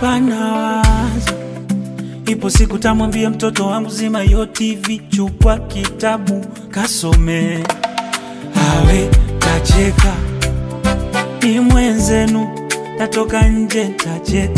hapa nawaza, ipo siku tamwambia mtoto wangu zima yo TV, chukua kitabu kasome, awe tacheka, ni mwenzenu, tatoka nje tacheka,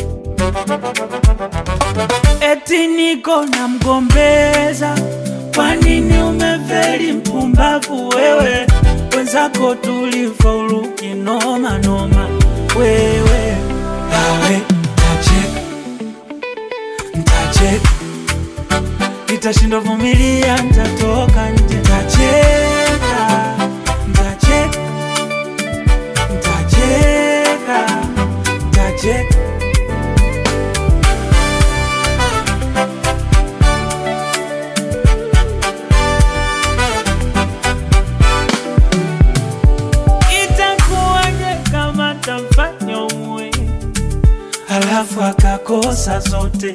eti niko na mgombeza. Kwa nini umefeli mpumbavu wewe? Wenzako tulifaulu kinoma noma, wewe awe tacheka, ntacheka, nitashindwa vumilia, ntatoka nje, ntacheka, ntacheka, ntacheka, ntacheka. Itakuwaje kama tamfanya umwe halafu akakosa zote?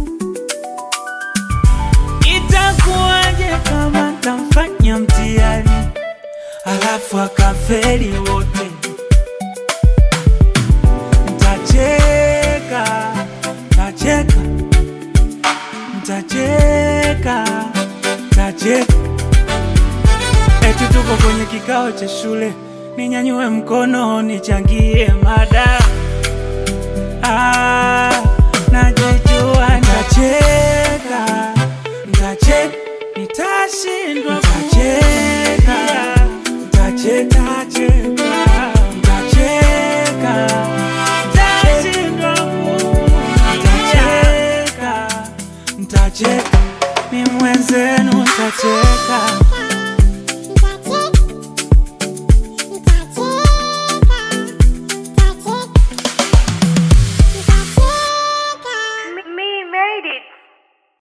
Itakuwaje kama tamfanya mtihani halafu akafeli wote? Ntacheka, ntacheka, ntacheka, ntacheka. Eti tuko kwenye kikao cha shule, ninyanyue mkono nichangie mada. Ah, najijua ntacheka, ntacheka, nitashindwa ntacheka, ntacheka, ntacheka, ntashindwa ntacheka, ntacheka, ni mwenzenu ntacheka.